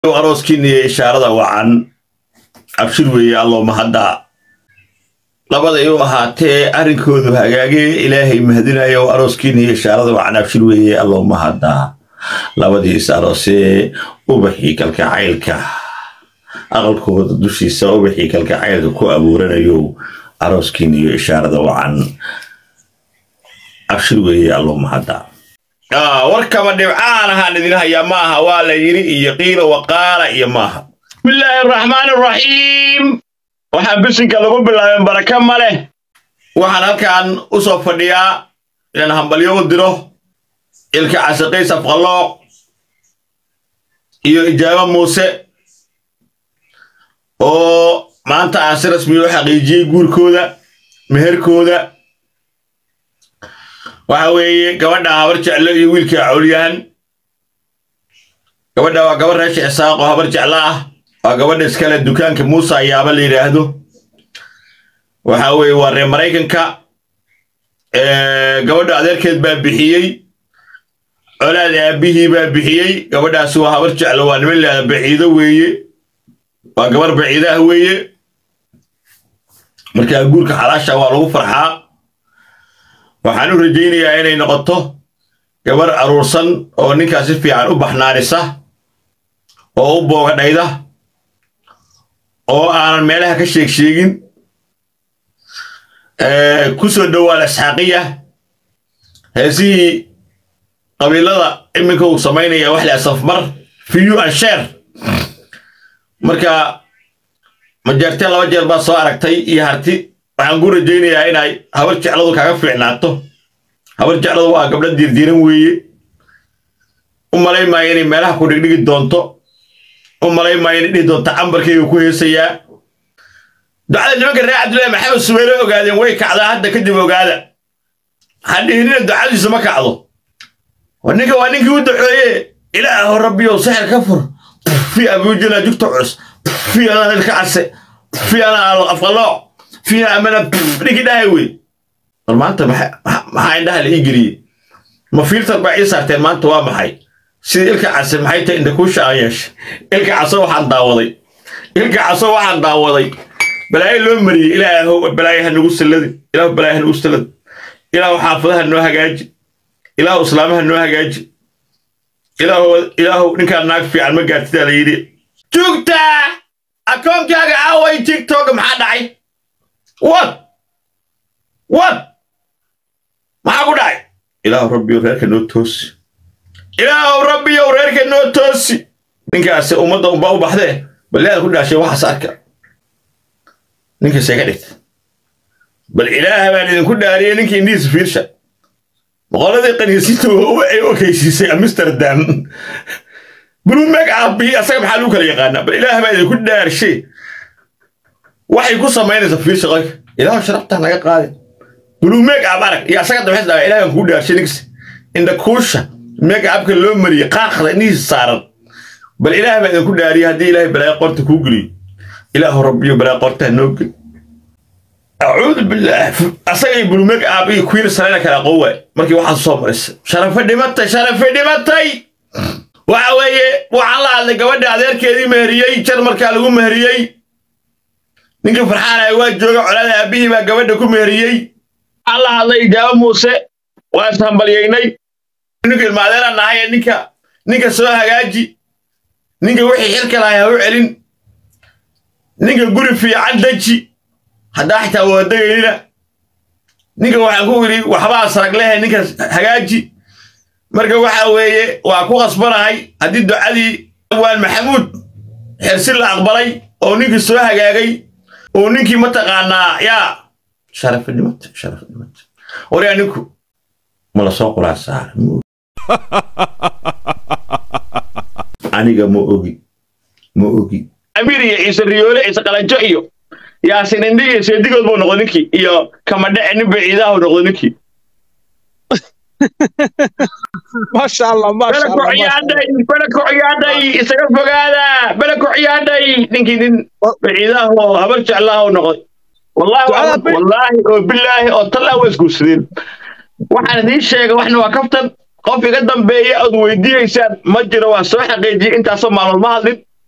arooskiina iyo ishaarada wacan abshir weeye allooma hadda labaday u ahaatee arrinkoodu hagaagee ilaahay mahadinayo arooskiina iyo ishaarada wacan abshir weeye allooma hadda labadiis aroosee ubaxii kalkacaylka aqalkooda dushiisa ubaxii kalkacaylka ku abuuranayo arooskiina iyo ishaarada wacan abshir weeye allooma hadda warkaba dhibcaan ahaan idin hayaa maaha waa la yidhi iyo qiila waqaala iyo maaha bismillaahi araxmaan araxiim waxaan bisinka lagu bilaabeen baraka ma leh waxaan halkan u soo fadhiyaa inaan hambalyo u diro ilka casaqays afqalooq iyo ijaabo muuse oo maanta aan si rasmi u xaqiijiyey guurkooda meherkooda waxa weeye gabadha habar jeclo iyo wiilka cawlyahan gabadha waa gabar reesha isaaqoo habar jeclo ah waa gabadha iskale dukaanka muuse ayaaba la yidhaahdo waxa weeye waa reer maraykanka gabadha adeerkeed baa bixiyey colaad aabihii baa bixiyey gabadhaasi waa habar jeclo waa niman lahada baciido weeye waa gabar baciidaah weeye markaa guurka xalaasha waa lagu farxaa waxaan u rajaynayaa inay noqoto gabar aruursan oo ninkaas si fiican u baxnaanisa oo u boogadhayda oo aanan meelaha ka sheeg sheegin ku soo dhowaal isxaaqiya heesihii qabiilada iminka uu samaynaya wax le safmar fiyu an sheer marka majeerteen laba jeer baa soo aragtay iyo harti waxaan ku rajaynayaa inay habar jecladu kaga fiicnaato habar jecladu waa gabdho diirdiiran weeye u malayn maayo inay meelaha ku dhigdhigi doonto u malayn maayo inay dhihi doonto cambarkayga ku heesayaa ducada nimanka reer cabdullaahi maxamed subayre ogaadeen way kacdaa hadda kadib ogaada hadhihinina ducadiisa ma kacdo ninka waa ninkii u duceeye ilaaho rabbiyow sixir ka fur fi abuujila jugta cus fi anaa ilka case fi anaa afqalooc fiiha amana ninkii dhahay wey bal maanta maxaa indhaha la ii geliyey ma filter baa ii saarteen maanta waa maxay sida ilka case maxay tahay indhakuusha aan yeeshay ilka caso waxaan daawaday ilka caso waxaan daawaday balaayo loo mariyey ilaahow balaayo ha nagu salladin ilaahu balaayo ha nagu salladin ilaahu xaafadaha noo hagaaji ilaahu islaamaha noo hagaaji ilaahu ilaahu ninkaan naag fiican ma gaartidaa la yidhi joogta akoonkaaga aaway tiktok maxaa dhacay what what maxaa ku dhacay ilaahu rabbiyow reerka noo toosi ilaahu rabbiyow reerka noo toosi ninkaasi ummadda unbaa u baxdee balleada ku dhaashay waxaas arka ninkaasee ka dhigta bal ilaaha baan idinku dhaariyey ninkii indhihiisa fiirsha boqoladii qaniisinta ay okaysiisay amsterdam buluumeg aabi asaga maxaa lagu kala yaqaanaa bal ilaaha baa idinku dhaarshay waxay ku samaynaysa fiirsha qoyka ilaahu sharaftaa naga qaadi buluumeg aab arag iyo asaga damxis dhaga ilaah baan kuu dhaarshay ninkas indhakuusha meega abka loo mariyey qaaqda indhihiisa saaran bal ilaah baa idinku dhaariyey haddii ilaahay balaayo qorta kuu geliyo ilaahu rabbiyo balaayo qorta ha noo geli acuudu billaah asagay buluumeg aab iyo kuwiina sarayna kala aqoon waay markii waxaan soo maraysa sharafe dhimatay sharafe dhimatay waxa weeye waxaan la hadlay gabadha adeerkeedii meheriyey jar markaa lagu meheriyey ninkii farxaanaya waa jooga colaada aabihii baa gabadha ku meheriyey waxaan la hadlay ijaabo muuse waa ishambalyaynay ninka ilmaadeeraan nahay ninka ninka soo hagaaji ninka wixii xilka lahay ha u celin ninka guri fiican deji haddaa xitaa waa degaynina ninka waxaan ku idhi waxbaa sarag lehe ninka hagaaji marka waxa weeye waa ku qasbanahay haddii ducadii waan maxamuud xersi la aqbalay oo ninkii soo hagaagay oo ninkii mataqaanaa yaa sharafi dhimata sharafi dhimata waryaa ninku ma la soo quraan saara aniga ma ogi ma ogi amiir iyo ciise riyoole ciise qalanjo iyo yaasin indhi iyo seedigood buu noqdo ninkii iyo kamadhece nin baciidaha noqdo ninkii maasha allah maasha allah belakociyaaday belakociyaaday isaga fogaada belakociyaaday ninkii nin baciidaha oo habar jeclaha u noqday wallaahi wallaahi oo bilaahi oo tallaa waa isguursadeen waxaan idiin sheegay waxna waa kaftan qof iga dambeeya ood weydiinaysaan ma jiro waan soo xaqiijiyey intaasoo maalmood ma hadlin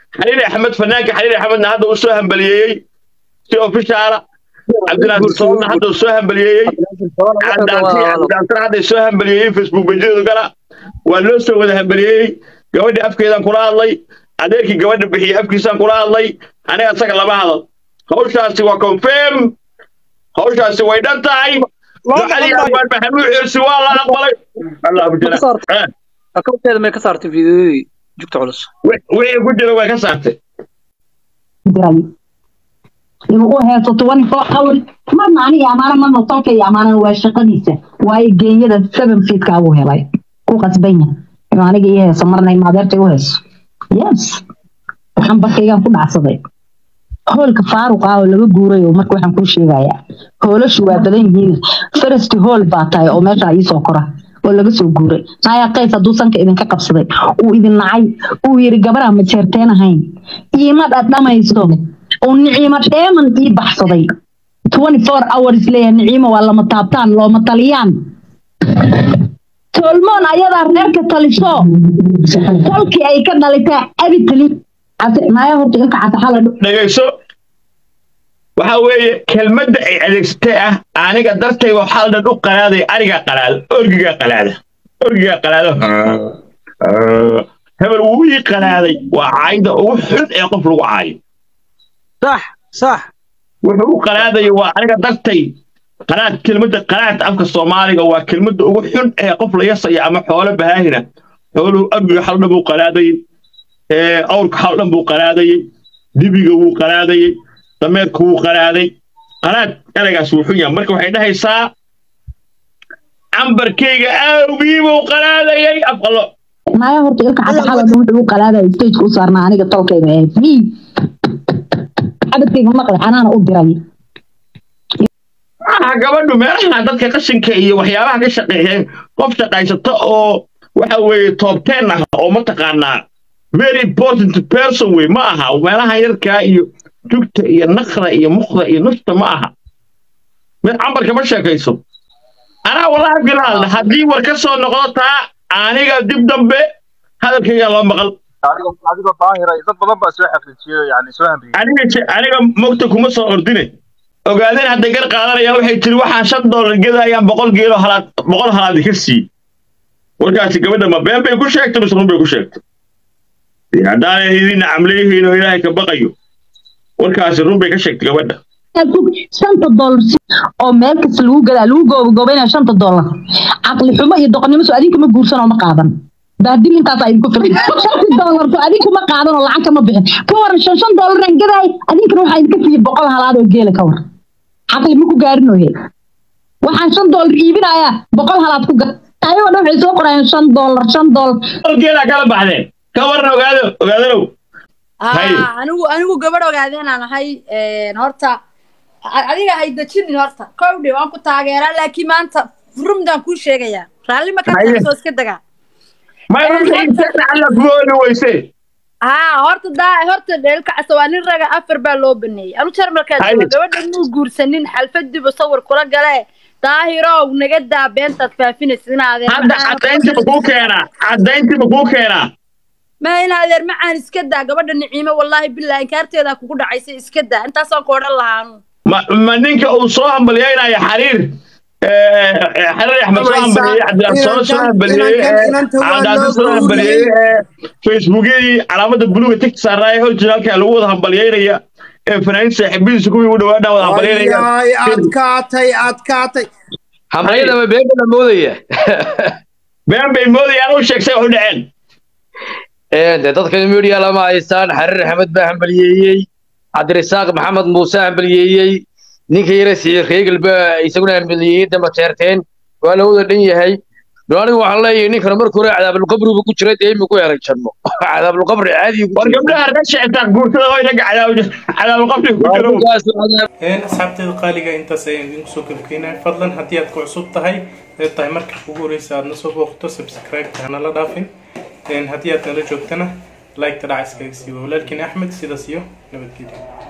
xaliil axmed fanaanka xaliil axmedna hadda uu soo hambaliyeeyey si ofishaala cabdinaasir soonna hadda uu soo hambaliyeeyey cabdinaasir hadda soo hambaliyeeyey facebook bejiyadu gala waa loo soo wada hambaliyeeyey gabadhii afkeedaan kula hadlay adeerkii gabadha bixiyey afkiisaan kula hadlay aniga isaga lama hadal hawshaasi waa confirm hawshaasi way dhan tahay ducadii abaan maxamuud xirsi waa la aqbalay allahu jala akawteeda may ka saartay fiidiyoyadii jugta culus wixii ku jira way ka saartay diray inuu u heeso twenty four hour marna aniga amaana marna tolka iyo amaanana waa shaqadiisa waayo geenyada seven feetka uu helay ku qasbanya inuu aniga ii heeso marna maadeerta u heeso yes waxaan barkaygaan ku dhacsaday hoolka faaruq ah oo laga guuray oo marka waxaan kuu sheegayaa hoolashu waa badan yihiin farasti hool baa tahay oo meesha iisoo kora oo laga soo guuray naya qays hadduu sanka idinka qabsaday uu idin nacay uu yidhi gabaraa ma jeerteen ahayn iima dhadhamayso uu niciimo dheeman ii baxsaday twenty four hours leeyahay niciimo waa lama taabtaan looma taliyaan tolmoon ayadaa reerka taliso kolkii ay ka dhalitaa abi tali naya horta ilka casaxala dhegayso waxa weeye kelmadda ay adeegsatay ah aniga dartay waxaa la dhan u qalaaday ariga qalaada orgiga qalaada orgiga qalaada hebel wuu ii qalaaday waa caayda ugu xun ee qof lagu caayo sax sax wuxuu u qalaadaya waa aniga dartay qalaad kelmadda qalaad afka soomaaliga waa kelmadda ugu xun ee qof la yasaya ama xoolo bahaahina xooluhu orgiga hal dhan buu qalaadayey awrka hal dhan buu qalaadayey dibiga wuu qalaadayey dameerku wuu qalaaday qalaad eraygaas wuu xun yahay marka waxay dhahaysaa cambarkayga aawgii buu qalaadayay afqalo naya horta ilka casaxala dhan wuxuu u qalaadaya stageka u saarnaa aniga tolkayga ahayd mi cabadkayga maqli anaana u diray maaha gabadhu meelaha dadka qashinka iyo waxyaabaha ka shaqeeyeen qof shaqaysata oo waxa weeye toobteen ah oo mataqaanaa very important person wey ma aha meelaha yarkaa iyo jugta iyo nakda iyo mukda iyo nufta ma aha mid cambarka ma sheekayso anaa wallahi bilaal haddii war ka soo noqdo taa aniga dib dambe hadalkayga loo maqal adigoo daahira dad badan baa soo xaqiijiyay yani soo hamriyay aniga aniga mogta kuma soo ordine ogaadeen hadday gar qaadanayaan waxay tiri waxaan shan doolar gedayaan boqol geelo halaad boqol halaadi ka sii warkaasi gabadha ma been bay ku sheegtay mise run bay ku sheegtay haddaanay idin camleyihiin oo ilaahay ka baqayo warkaasi run bay ka sheegtay gabadha shanta doolar oo meel kasta lagu gadaa lagu goobagoobaynaya shanta doolar caqli xumo iyo doqonnimo soo adinka ma guursan oo ma qaadan baadil intaas ay idinku filan shanti doolar soo adinka ma qaadan oo lacag kama bixin ka waran shan shan doolar aan gadaay adinkana waxaa idinka siiya boqol halaad oo geela ka waran caqli ma ku gaarin ooye waxaan shan doolar iibinayaa boqol halaad ku gad ayagoo dhan waxay soo qorayaan shan doolar shan doolar geelaa kala baxdeen ka waran ogaado ogaadanow Hay. anigu anigu gabadh ogaadeenaan ahay horta adiga hay dejinin horta kowdhe waan ku taageeraa laakiin maanta rumdaan kuu sheegayaa raalli ma ka Haye. tahay soo iska dagaa may runta inta alla kuma oli weyse haa horta daa horta dheelka casa waa nin raga afar baa loo baneeyey anu jarmalkaa Haye. jooga gabadha inuu guursanin xalfadiibu sawir kula gale daahirow naga daa beentaad faafinaysa in adeer hadda macaan- caddayntiba kuu keenaa caddayntiba kuu keenaa ma in adeer macaan iska daa gabadha niciimo wallaahi billahi inkaarteedaa kugu dhacaysay iska daa intaasaan ku odhan lahaanu ma ma ninka uu soo hambalyeynaya xariir xariir axmed soo hambalyeeyey cabdilasoone soo hambalyeeyey cabdicaziz soo hambalyeeyey facebookyadii calaamada buluga tigta saaraaye originalka lagu wada hambalyeynaya ee fanaaniin saaxiibadiisa kuwii u dhawaadhaa wada hambalyeynaya Ay, adkaatay adkaatay hambayada ma beeba la moodaya been bay moodayaan u sheegsay wax u dhaceen de dadkan media lama haystaan xariir axmed baa hambaliyeeyey cabdirasaaq maxamed muuse hambaliyeeyey ninka yare siciid reegal baa isaguna hambaliyeeyey damba teerteen waa la wada dhan yahay no anigu waxaan leeyahay ninkan marka hore cadaabulqabrigu ku jiray dee imiku helay janno cadaabulqabri caadi war gabdhaha ka shectaa guurtada oo inaga cadaabulqabri ku jiro een asxaabteeda qaaliga intaas ayaan idinku soo gabagaynaya fadlan haddii aad ku cusub tahay ee tahay marka ugu horeysa aad na soo booqato subscribe hana la dhaafin een haddii aad nala joogtana like ta dhaca iskaga siiba walaalkiin axmed sidaas iyo nabadgelyo